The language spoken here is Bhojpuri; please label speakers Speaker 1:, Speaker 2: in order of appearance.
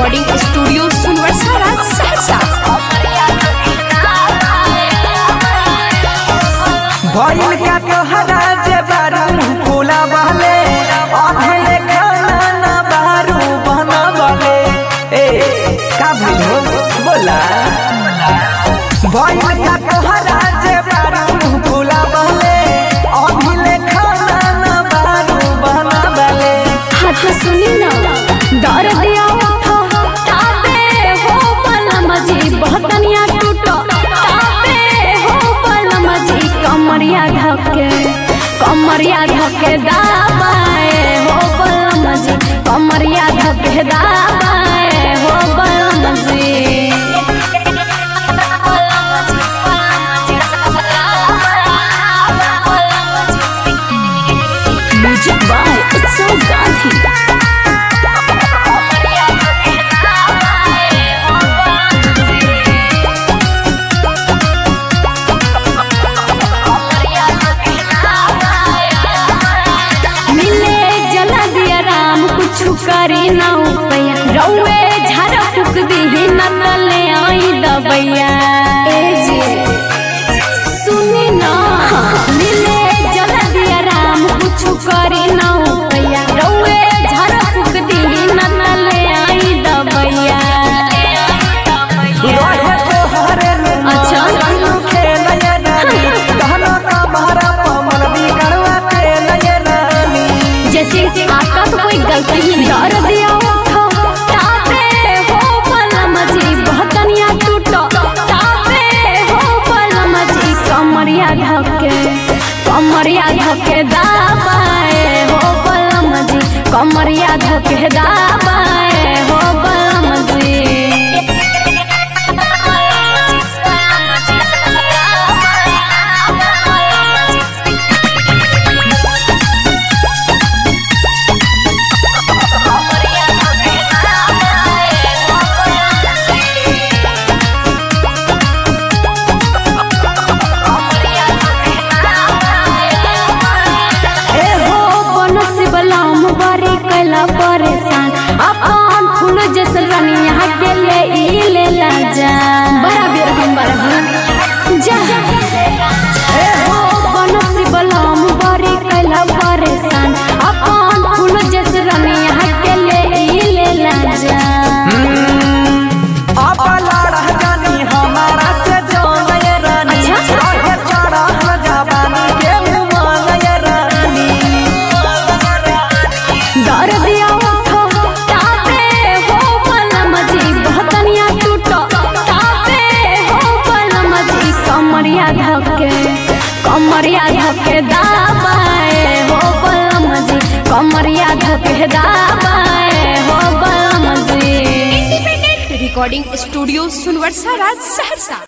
Speaker 1: रिकॉर्डिंग स्टूडियो सुनवरसारा सहरसा
Speaker 2: भइल क्या तोहरा जे बारू फूला बहले अधले खाना ना बारू बना बले ए का भइल हो बोला भइल क्या तोहरा जे बारू फूला बहले अधले खाना ना बारू बना बले
Speaker 1: हाथ सुनी ना डर दिया उठो ताबे हो पलम जी बहतनिया टूटो ताबे हो पलम जी कमरिया धके कमरिया धके दाबाए हो पलम जी कमरिया धके दाबाए हो पलम जी Music by Utsav Gandhi. मिले जला दिया राम कुछ करी ना उपैया रौए झाड़ फूक दी न तले आई दबैया ए जी सुनी ना मिले जला दिया राम कुछ करी ना उपैया रौए झाड़ फूक दी न तले आई दबैया
Speaker 2: रहे तोहरे
Speaker 1: अच्छा।
Speaker 2: खेल ये रानी कहना का मारा पमल बिगड़वा खेल ये रानी
Speaker 1: जैसे आपका तो कोई गलती ही नहीं डर दिया उठो ताबे हो पलम जी बहतनिया टूटो ताबे हो पलम जी कमरिया धके कमरिया धके दाबाए हो पलम जी कमरिया धके दाबाए हो पलम जी ए हो बनस बलाम बारी कैला परेशान अपन फूल जैसे रनिया के ले ई ले ला जा बड़ा बेर हम बड़ा जा ए हो बनस बलाम बारी कैला परेशान अपन फूल जैसे रनिया के ले ई ले ला जा
Speaker 2: अब लड़ा जानी हमारा से जान ये रानी
Speaker 1: अच्छा।
Speaker 2: रहे चढ़ा जवानी के मुमान ये रानी
Speaker 1: डर दिया उठो ताबे हो पलम जी बहतनिया टूटो ताबे हो पलम जी कमरिया धके कमरिया धके दाबाए हो पलम जी कमरिया धके दाबाए हो पलम जी
Speaker 3: रिकॉर्डिंग स्टूडियो सुनवरसारा सहरसा